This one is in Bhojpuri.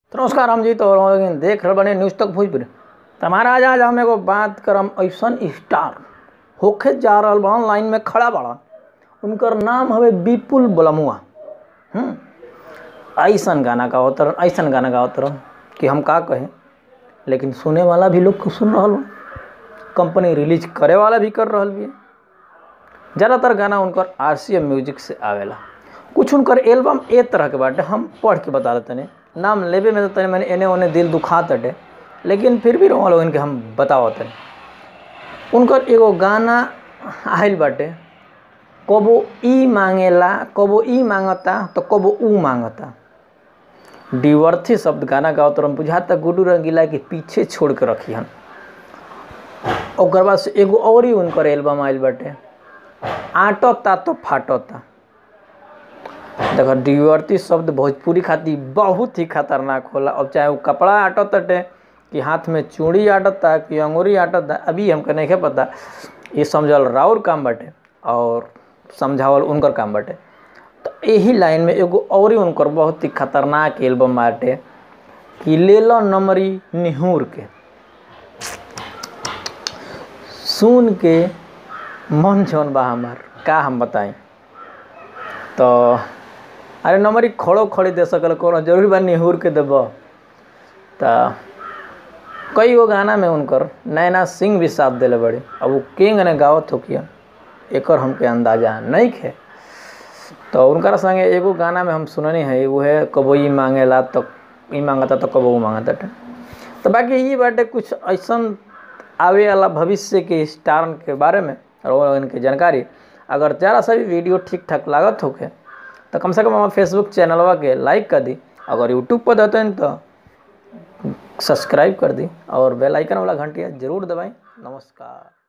तो नमस्कार हम जी तो और लेकिन देख रहे बने न्यूज़ तक भोजपुरी तो हमारा आज आज हम एगो बात करम ऐसन स्टार होखे जा रहल बा लाइन में खड़ा बड़ा उनकर नाम हवे विपुल बलमुआ हम्म ऐसन गाना गावत रहन ऐसन गाना गावत रहन कि हम का कहें लेकिन सुने वाला भी लोग को सुन रहल बा कंपनी रिलीज करे वाला भी कर रहल भी ज़्यादातर गाना उनकर आर सी एम म्यूजिक से आवेला कुछ उनकर एल्बम ए तरह के बाटे हम पढ़ के बता देते तनी नाम लेबे में तो तनी मैंने एने ओने दिल दुखा तटे लेकिन फिर भी रोमा लोगन के हम बतावत तनी उनकर एगो गाना आइल बाटे कबो ई मांगेला कबो ई मांगता तो कबो ऊ मांगता डिवर्थी शब्द गाना गावत रहन बुझाता गुडू रंगीला के पीछे छोड़ के रखी हन ओकर बाद से एगो और ही उनकर एल्बम आइल बाटे आटता तो फाटता देखो डिवर्ती शब्द भोजपुरी खातिर बहुत ही खतरनाक होला अब चाहे वो कपड़ा आटत तटे कि हाथ में चूड़ी आटता कि अंगूरी आटता अभी हमके नहीं पता ये समझल राउर काम बाटे और समझावल उनकर काम बाटे तो यही लाइन में एगो और ही उनकर बहुत ही खतरनाक एल्बम बाटे कि ले लो नमरी निहूर के सुन के मन जौन बा हमार का हम बताई तो अरे नंबरी खड़ो खड़ी दे सकल कोनो जरूरी बा निहुर के देब तो कई गो गाना में उनकर नैना सिंह भी साथ दिले बड़ी अब वो किंग ने गावत हो किया एकर हमके अंदाजा नहीं खे तो उनकर संगे एगो गाना में हम सुननी है वो है कबो ई मांगेला तो ई मांगता तो कबो वो मांगता तो बाकी ये बाटे कुछ ऐसा आवे वाला भविष्य के स्टार के बारे में और इनकी जानकारी अगर ज़रा सा भी वीडियो ठीक ठाक लागत होके तो कम से कम हमारे फेसबुक चैनलवा के लाइक कर दी अगर यूट्यूब पर देते हैं तो सब्सक्राइब कर दी और बेल आइकन वाला घंटिया जरूर दबाएं नमस्कार